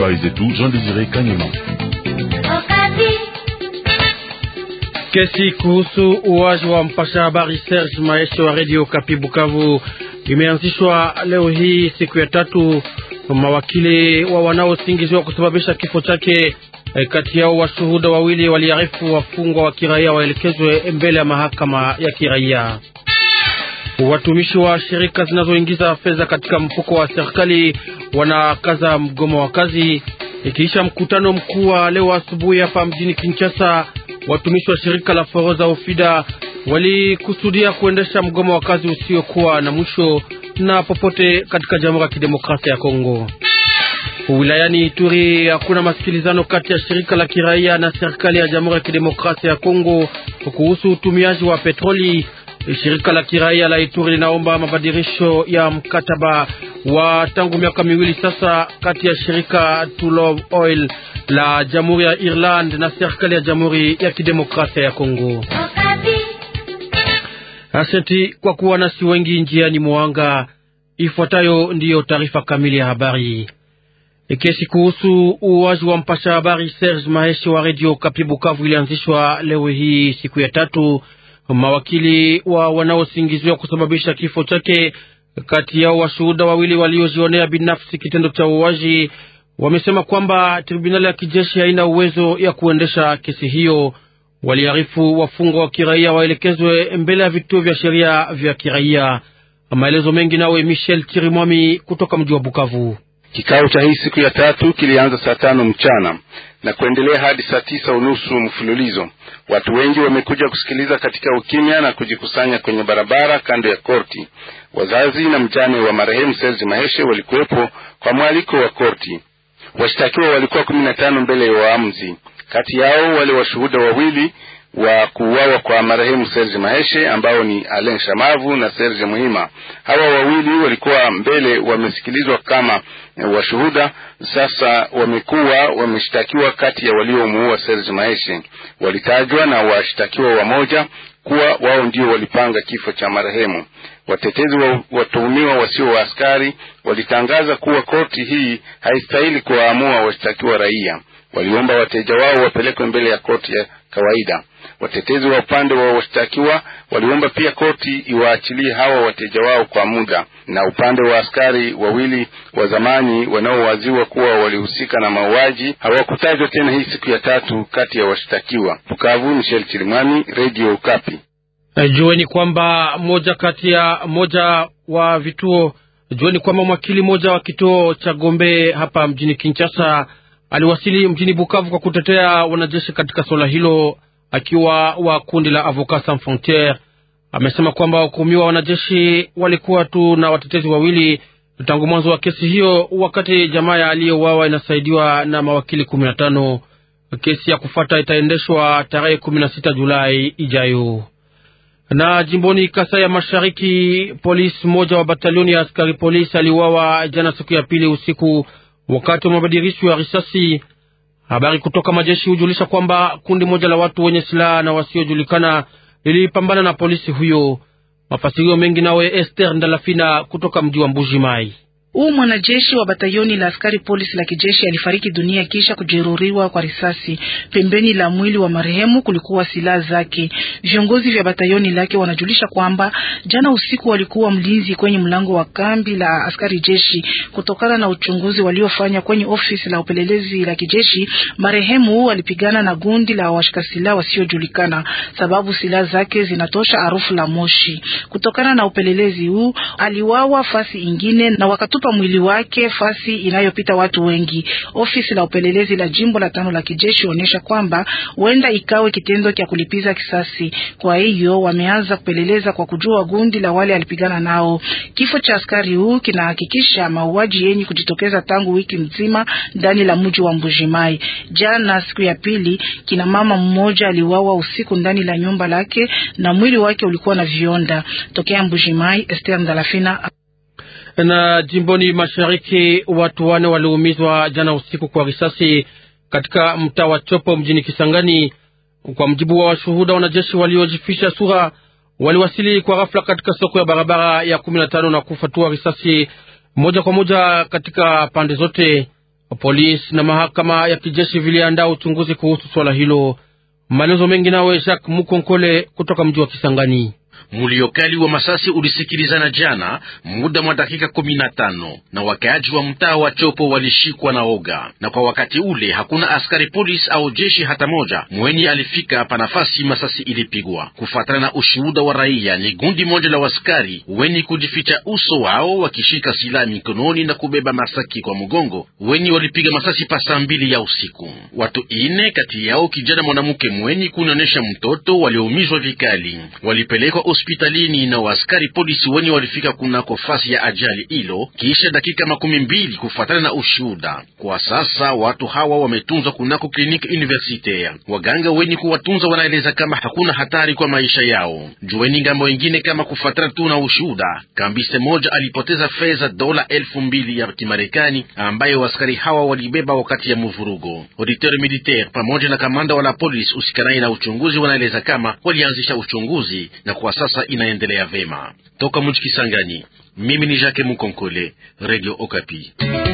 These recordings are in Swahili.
habari zetu Jean Desire Kanyama. Kesi kuhusu uwaji wa mpasha habari Serge Maeshe wa Radio Kapi Bukavu imeanzishwa leo hii siku ya tatu. Mawakili wa wanaosingiziwa kusababisha kifo chake, kati yao washuhuda wawili waliarifu wafungwa wa kiraia waelekezwe mbele ya mahakama ya kiraia. Watumishi wa shirika zinazoingiza fedha katika mfuko wa serikali wanakaza mgomo wa kazi. Ikiisha mkutano mkuu wa leo asubuhi hapa mjini Kinshasa, watumishi wa shirika la Foroza Ofida walikusudia kuendesha mgomo wa kazi usiokuwa na mwisho na popote katika Jamhuri ya Kidemokrasia ya Kongo. Wilayani Ituri hakuna masikilizano kati ya shirika la kiraia na serikali ya Jamhuri ya Kidemokrasia ya Kongo kuhusu utumiaji wa petroli. Shirika la kiraia la Ituri linaomba mabadilisho ya mkataba wa tangu miaka miwili sasa kati ya shirika Tullow Oil la Jamhuri ya Ireland na serikali ya Jamhuri ya Kidemokrasia ya Kongo. Asante kwa kuwa nasi wengi njiani mwanga. Ifuatayo ndiyo taarifa kamili ya habari. Kesi kuhusu uwaji wa mpasha habari Serge Maheshi wa Radio Kapi Bukavu ilianzishwa leo hii siku ya tatu. Mawakili wa wanaosingiziwa kusababisha kifo chake, kati yao washuhuda wawili waliojionea binafsi kitendo cha uwaji, wamesema kwamba tribunali ya kijeshi haina uwezo ya kuendesha kesi hiyo. Waliarifu wafungwa wa kiraia waelekezwe mbele ya vituo vya sheria vya kiraia. Maelezo mengi nawe Michel Chirimwami kutoka mji wa Bukavu. Kikao cha hii siku ya tatu kilianza saa tano mchana na kuendelea hadi saa tisa unusu mfululizo. Watu wengi wamekuja kusikiliza katika ukimya na kujikusanya kwenye barabara kando ya korti. Wazazi na mjane wa marehemu Serge Maheshe walikuwepo kwa mwaliko wa korti. Washtakiwa walikuwa kumi na tano mbele ya waamuzi, kati yao wale washuhuda wawili wa kuuawa kwa marehemu Serge Maheshe ambao ni Alain Shamavu na Serge Muhima. Hawa wawili walikuwa mbele wamesikilizwa kama washuhuda, sasa wamekuwa wameshtakiwa kati ya waliomuua Serge Maheshe. Walitajwa na washtakiwa wamoja kuwa wao ndio walipanga kifo cha marehemu. Watetezi wa watuhumiwa wasio wa askari walitangaza kuwa korti hii haistahili kuwaamua washtakiwa raia. Waliomba wateja wao wapelekwe mbele ya korti ya kawaida. Watetezi wa upande wa washtakiwa waliomba pia korti iwaachilie hawa wateja wao kwa muda, na upande wa askari wawili wa zamani wanaowaziwa kuwa walihusika na mauaji hawakutajwa tena hii siku ya tatu kati ya washtakiwa. Bukavu, Michel Chirimwami, Radio Ukapi. Jueni kwamba moja kati ya moja wa vituo jueni kwamba mwakili moja wa kituo cha Gombe hapa mjini Kinshasa aliwasili mjini Bukavu kwa kutetea wanajeshi katika suala hilo akiwa wa kundi la Avocats Sans Frontieres. Amesema kwamba wahukumiwa wanajeshi walikuwa tu na watetezi wawili tangu mwanzo wa kesi hiyo, wakati jamaa ya aliyeuawa inasaidiwa na mawakili kumi na tano. Kesi ya kufata itaendeshwa tarehe kumi na sita Julai ijayo. Na jimboni Kasai ya Mashariki, polisi mmoja wa batalioni ya askari polisi aliuawa jana siku ya pili usiku wakati wa mabadilisho ya risasi. Habari kutoka majeshi hujulisha kwamba kundi moja la watu wenye silaha na wasiojulikana lilipambana na polisi huyo. Mafasirio mengi nawe Esther Ndalafina kutoka mji wa Mbuji Mai. Huu mwanajeshi wa batayoni la askari polisi la kijeshi alifariki dunia kisha kujeruhiwa kwa risasi. Pembeni la mwili wa marehemu kulikuwa silaha zake. Viongozi vya batayoni lake wanajulisha kwamba jana usiku walikuwa mlinzi kwenye mlango wa kambi la askari jeshi. Kutokana na uchunguzi waliofanya kwenye ofisi la upelelezi la kijeshi, marehemu alipigana na gundi la washika silaha wasiojulikana, sababu silaha zake zinatosha harufu la moshi. Kutokana na upelelezi huu, aliwawa fasi ingine na wakatupa mwili wake fasi inayopita watu wengi. Ofisi la upelelezi la jimbo la tano la kijeshi onyesha kwamba huenda ikawe kitendo cha kulipiza kisasi. Kwa hiyo wameanza kupeleleza kwa kujua gundi la wale alipigana nao. Kifo cha askari huu kinahakikisha mauaji yenye kujitokeza tangu wiki mzima ndani la mji wa Mbujimai. Jana siku ya pili, kina mama mmoja aliuawa usiku ndani la nyumba lake na mwili wake ulikuwa na vionda. Tokea Mbujimai, Esther Ndalafina na jimboni mashariki watu wane waliumizwa jana usiku kwa risasi katika mtaa wa Chopo mjini Kisangani. Kwa mjibu wa washuhuda, wanajeshi waliojifisha sura waliwasili kwa ghafla katika soko ya barabara ya kumi na tano na kufatua risasi moja kwa moja katika pande zote. Polisi na mahakama ya kijeshi viliandaa uchunguzi kuhusu swala hilo. Maelezo mengi nawe Jacques Mukonkole kutoka mji wa Kisangani. Mulio kali wa masasi ulisikilizana jana muda mwa dakika kumi na tano na wakaaji wa mtaa wa Chopo walishikwa na oga, na kwa wakati ule hakuna askari polisi au jeshi hata moja mwenye alifika hapa nafasi masasi ilipigwa. Kufuatana na ushuhuda wa raia, ni gundi moja la waskari wenye kujificha uso wao wakishika silaha mikononi na kubeba masaki kwa mgongo, wenye walipiga masasi pa saa mbili ya usiku. Watu ine kati yao kijana mwanamke mwenye kunaonyesha mtoto walioumizwa vikali walipelekwa hospitalini na waaskari polisi wenye walifika kunako fasi ya ajali hilo kisha dakika makumi mbili kufuatana na ushuhuda. Kwa sasa watu hawa wametunzwa kunako kliniki universitaire. Waganga wenye kuwatunza wanaeleza kama hakuna hatari kwa maisha yao. Jueni ngambo wengine kama kufuatana tu na ushuhuda, kambise moja alipoteza fedha dola elfu mbili ya Kimarekani ambayo waaskari hawa walibeba wakati ya mvurugo. Auditeur militaire pamoja na kamanda wa la polisi usikanai na uchunguzi wanaeleza kama walianzisha uchunguzi na kwa sasa inaendelea vema. Toka mji Kisangani, mimi ni Jacques Mukonkole, Radio Okapi.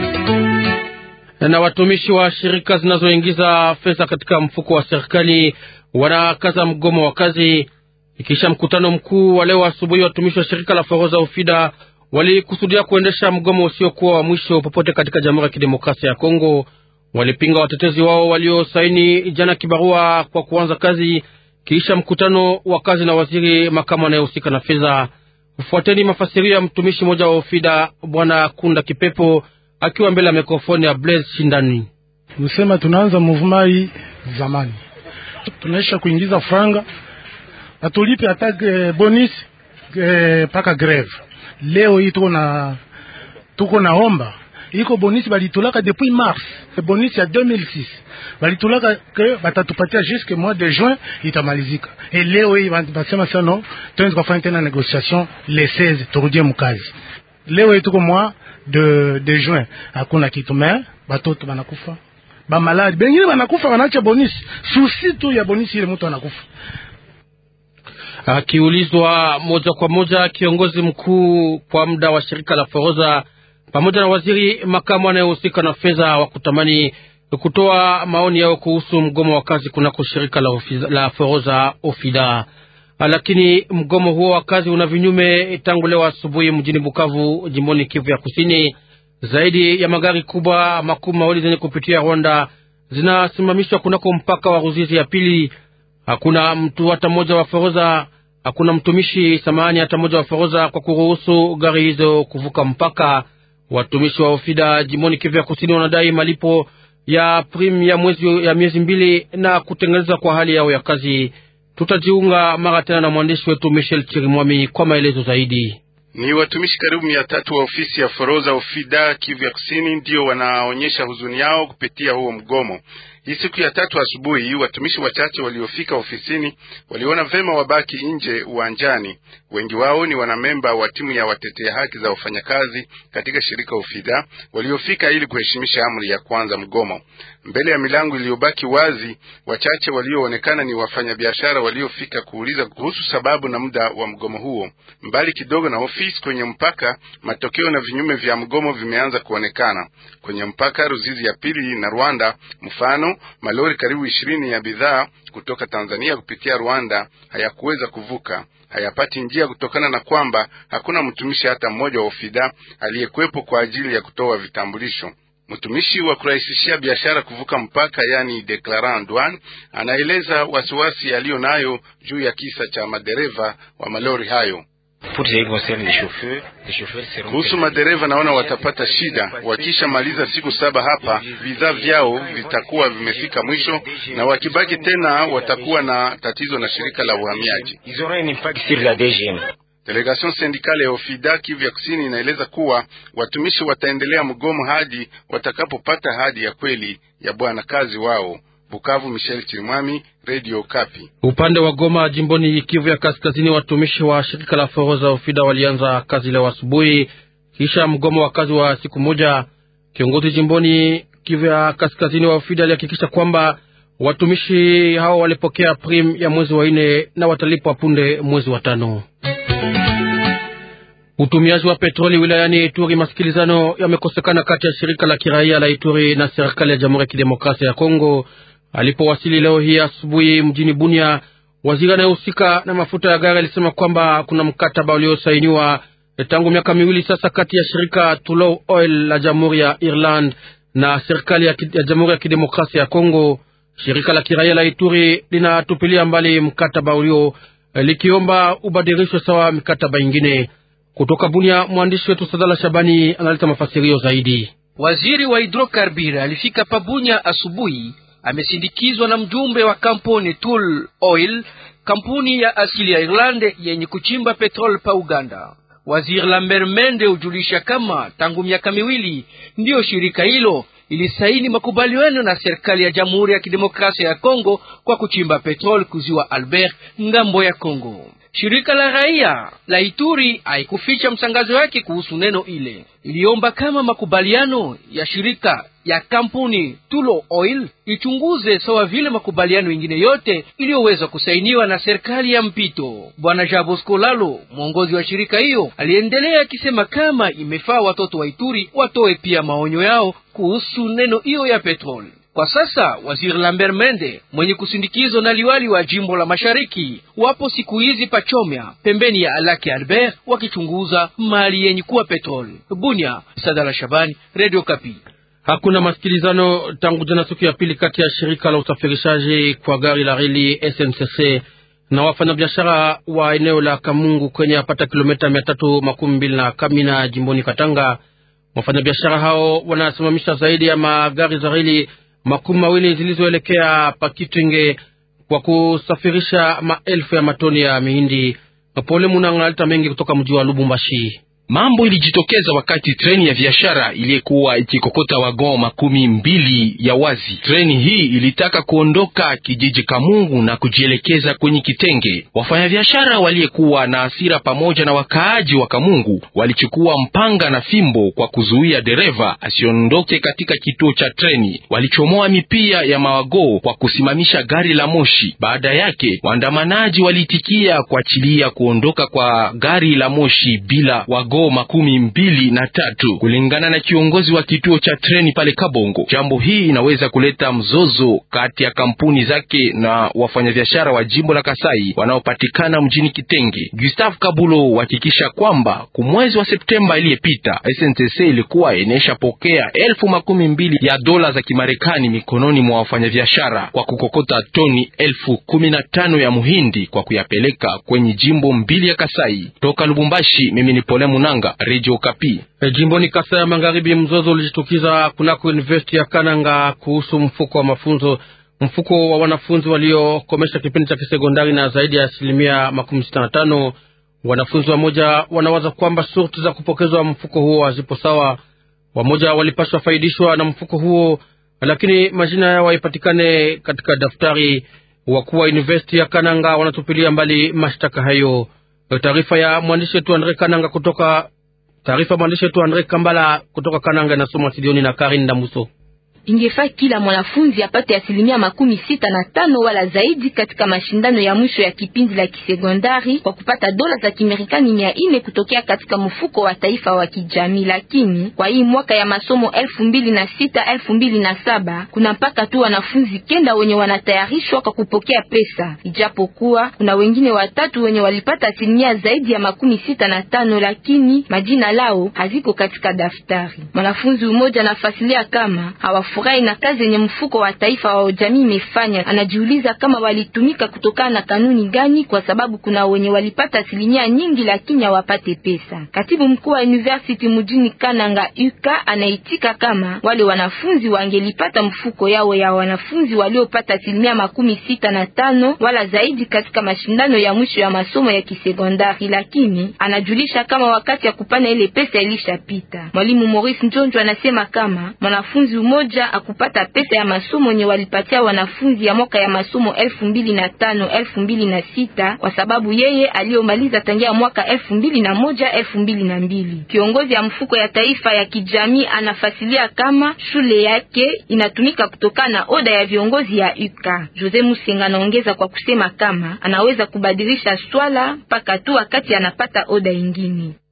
Na watumishi wa shirika zinazoingiza fedha katika mfuko wa serikali wanakaza mgomo wa kazi. Ikisha mkutano mkuu wa leo asubuhi, watumishi wa shirika la forodha Ofida walikusudia kuendesha mgomo usiokuwa wa mwisho popote katika Jamhuri ya Kidemokrasia ya Kongo. Walipinga watetezi wao waliosaini jana kibarua kwa kuanza kazi kisha mkutano wa kazi na waziri makamu anayehusika na fedha. Fuateni mafasirio ya mtumishi mmoja wa Ofida, Bwana Kunda Kipepo, akiwa mbele ya mikrofoni ya Blaise Shindani. Tusema tunaanza movement hii zamani, tunaisha kuingiza franga atulipe hata bonus mpaka greve. Leo hii tuko na tuko naomba iko bonus balitulaka depuis mars, bonus ya 2006 balitulaka ke batatupatia jusque mois de juin itamalizika. E leo hii basema sano tuanze kufanya tena negotiation le 16 turudie mkazi. Leo hii tuko mois de de juin, hakuna kitu me batoto banakufa ba maladi bengine banakufa, wanaacha bonus susi tu ya bonus ile mtu anakufa. Akiulizwa moja kwa moja, kiongozi mkuu kwa muda wa shirika la forodha pamoja na waziri makamu anayehusika na fedha wa kutamani kutoa maoni yao kuhusu mgomo wa kazi kunako shirika la, la forodha Ofida. Lakini mgomo huo wa kazi una vinyume tangu leo asubuhi mjini Bukavu, jimboni Kivu ya Kusini. Zaidi ya magari kubwa makumi mawili zenye kupitia Rwanda zinasimamishwa kunako mpaka wa Ruzizi ya pili. Hakuna mtu hata mmoja wa forodha, hakuna mtumishi samahani hata mmoja wa forodha kwa kuruhusu gari hizo kuvuka mpaka. Watumishi wa Ofida jimboni Kivu ya Kusini wanadai malipo ya prim ya mwezi ya miezi mbili na kutengeneza kwa hali yao ya kazi. Tutajiunga mara tena na mwandishi wetu Michel Chirimwami kwa maelezo zaidi. Ni watumishi karibu mia tatu wa ofisi ya forodha Ofida Kivu ya Kusini ndio wanaonyesha huzuni yao kupitia huo mgomo. Hii siku ya tatu asubuhi, watumishi wachache waliofika ofisini waliona vema wabaki nje uwanjani. Wengi wao ni wanamemba wa timu ya watetea haki za wafanyakazi katika shirika Ofida waliofika ili kuheshimisha amri ya kwanza mgomo. Mbele ya milango iliyobaki wazi, wachache walioonekana ni wafanyabiashara waliofika kuuliza kuhusu sababu na muda wa mgomo huo. Mbali kidogo na ofisi kwenye mpaka, matokeo na vinyume vya mgomo vimeanza kuonekana kwenye mpaka Ruzizi ya pili na Rwanda. Mfano, malori karibu ishirini ya bidhaa kutoka Tanzania kupitia Rwanda hayakuweza kuvuka, hayapati njia kutokana na kwamba hakuna mtumishi hata mmoja wa Ofida aliyekuwepo kwa ajili ya kutoa vitambulisho. Mtumishi wa kurahisishia biashara kuvuka mpaka, yani declarant douane, anaeleza wasiwasi aliyo nayo juu ya kisa cha madereva wa malori hayo. Kuhusu madereva, naona watapata shida wakisha maliza siku saba hapa, bidhaa vyao vitakuwa vimefika mwisho, na wakibaki tena watakuwa na tatizo na shirika la uhamiaji. Delegation sindikale ya Ofida Kivu ya Kusini inaeleza kuwa watumishi wataendelea mgomo hadi watakapopata hadi ya kweli ya bwana kazi wao. Bukavu, Michel Chirimwami, Radio Kapi. Upande wa Goma, jimboni Kivu ya Kaskazini, watumishi wa shirika la forodha Ofida walianza kazi leo asubuhi kisha mgomo wa kazi wa siku moja. Kiongozi jimboni Kivu ya Kaskazini wa Ofida alihakikisha kwamba watumishi hao walipokea prim ya mwezi wa nne na watalipwa punde mwezi wa tano. Utumiaji wa petroli wilayani Ituri, masikilizano yamekosekana kati ya shirika la kiraia la Ituri na serikali ya Jamhuri ya Kidemokrasia ya Kongo. Alipowasili leo hii asubuhi mjini Bunia, waziri anayehusika na mafuta ya gari alisema kwamba kuna mkataba uliosainiwa tangu miaka miwili sasa kati ya shirika Tullow Oil la Jamhuri ya Ireland na serikali ya, ya Jamhuri ya Kidemokrasia ya Kongo. Shirika la kiraia la Ituri linatupilia mbali mkataba ulio likiomba ubadilishwe sawa mikataba ingine. Kutoka Bunia, mwandishi wetu Sadala Shabani analeta mafasirio zaidi. Waziri wa hidrokarbiri alifika Pabunya asubuhi, amesindikizwa na mjumbe wa kampuni Tool Oil, kampuni ya asili ya Irlande yenye kuchimba petrol pa Uganda. Waziri Lambert Mende hujulisha kama tangu miaka miwili ndiyo shirika hilo ilisaini makubaliano na serikali ya Jamhuri ya Kidemokrasia ya Kongo kwa kuchimba petrol kuziwa Albert ngambo ya Kongo. Shirika la raia la Ituri haikuficha msangazo wake kuhusu neno ile. Iliomba kama makubaliano ya shirika ya kampuni Tulo Oil ichunguze sawa vile makubaliano mengine yote iliyoweza kusainiwa na serikali ya mpito. Bwana Jabosco Lalo, mwongozi wa shirika hiyo, aliendelea akisema kama imefaa watoto wa Ituri watoe pia maonyo yao kuhusu neno hiyo ya petroli. Kwa sasa waziri Lambert Mende mwenye kusindikizwa na liwali wa jimbo la mashariki wapo siku hizi pachomya pembeni ya Alaki Albert wakichunguza mali yenye kuwa petroli. Bunya, Sadala Shabani, Radio Kapi. Hakuna masikilizano tangu jana siku ya pili kati ya shirika la usafirishaji kwa gari la reli SNCC na wafanyabiashara wa eneo la Kamungu kwenye apata kilomita mia tatu makumi mbili na Kamina jimboni Katanga. Wafanyabiashara hao wanasimamisha zaidi ya magari za reli makumi mawili zilizoelekea Pakitwenge kwa kusafirisha maelfu ya matoni ya mihindi. Pole Munanga alita mengi kutoka mji wa Lubumbashi. Mambo ilijitokeza wakati treni ya biashara iliyekuwa ikikokota wagon makumi mbili ya wazi. Treni hii ilitaka kuondoka kijiji Kamungu na kujielekeza kwenye Kitenge. Wafanyabiashara waliyekuwa na hasira pamoja na wakaaji wa Kamungu walichukua mpanga na fimbo kwa kuzuia dereva asiondoke katika kituo cha treni. Walichomoa mipia ya mawago kwa kusimamisha gari la moshi. Baada yake, waandamanaji waliitikia kuachilia kuondoka kwa gari la moshi bila wago makumi mbili na tatu kulingana na kiongozi wa kituo cha treni pale Kabongo. Jambo hii inaweza kuleta mzozo kati ya kampuni zake na wafanyabiashara wa jimbo la Kasai wanaopatikana mjini Kitenge. Gustave Kabulo uhakikisha kwamba kumwezi wa Septemba iliyepita SNTC ilikuwa inaisha pokea elfu makumi mbili ya dola za Kimarekani mikononi mwa wafanyabiashara kwa kukokota toni elfu kumi na tano ya muhindi kwa kuyapeleka kwenye jimbo mbili ya Kasai. Toka Lubumbashi, mimi ni Pole Munanga, Radio Kapi. E, jimboni Kasai ya Magharibi, mzozo ulijitukiza kunako university ya Kananga kuhusu mfuko wa mafunzo, mfuko wa wanafunzi waliokomesha kipindi cha kisekondari na zaidi ya asilimia makumi sita na tano. Wanafunzi wamoja wanawaza kwamba shurti za kupokezwa mfuko huo hazipo sawa. Wamoja walipaswa faidishwa na mfuko huo, lakini majina yao haipatikane katika daftari. Wakuu wa university ya Kananga wanatupilia mbali mashtaka hayo. Taarifa ya mwandishi wetu Andre Kananga kutoka taarifa mwandishi wetu Andre Kambala kutoka Kananga inasoma studioni na Karin Damuso. Ingefaa kila mwanafunzi apate asilimia makumi sita na tano wala zaidi katika mashindano ya mwisho ya kipindi la kisekondari kwa kupata dola za Kimerikani mia ine kutokea katika mfuko wa taifa wa kijamii. Lakini kwa hii mwaka ya masomo elfu mbili na sita elfu mbili na saba kuna mpaka tu wanafunzi kenda wenye wanatayarishwa kwa kupokea pesa, ijapokuwa kuna wengine watatu wenye walipata asilimia zaidi ya makumi sita na tano lakini majina lao haziko katika daftari. Mwanafunzi mmoja anafasilia kama hawa furahi na kazi yenye mfuko wa taifa wa jamii imefanya. Anajiuliza kama walitumika kutokana na kanuni gani, kwa sababu kuna wenye walipata asilimia nyingi lakini hawapate pesa. Katibu mkuu wa university mjini Kananga Uka anaitika kama wale wanafunzi wangelipata mfuko yao ya wanafunzi waliopata asilimia makumi sita na tano wala zaidi katika mashindano ya mwisho ya masomo ya kisekondari, lakini anajulisha kama wakati ya kupana ile pesa ilishapita. Mwalimu Maurice Njonjo anasema kama mwanafunzi umoja akupata pesa ya masomo nye walipatia wanafunzi ya mwaka ya masomo elfu mbili na tano elfu mbili na sita kwa sababu yeye aliyomaliza tangia mwaka elfu mbili na moja elfu mbili na mbili. Kiongozi ya mfuko ya taifa ya kijamii anafasilia kama shule yake inatumika kutokana na oda ya viongozi ya UKA. Jose Musenga anaongeza kwa kusema kama anaweza kubadilisha swala mpaka tu wakati anapata oda ingine.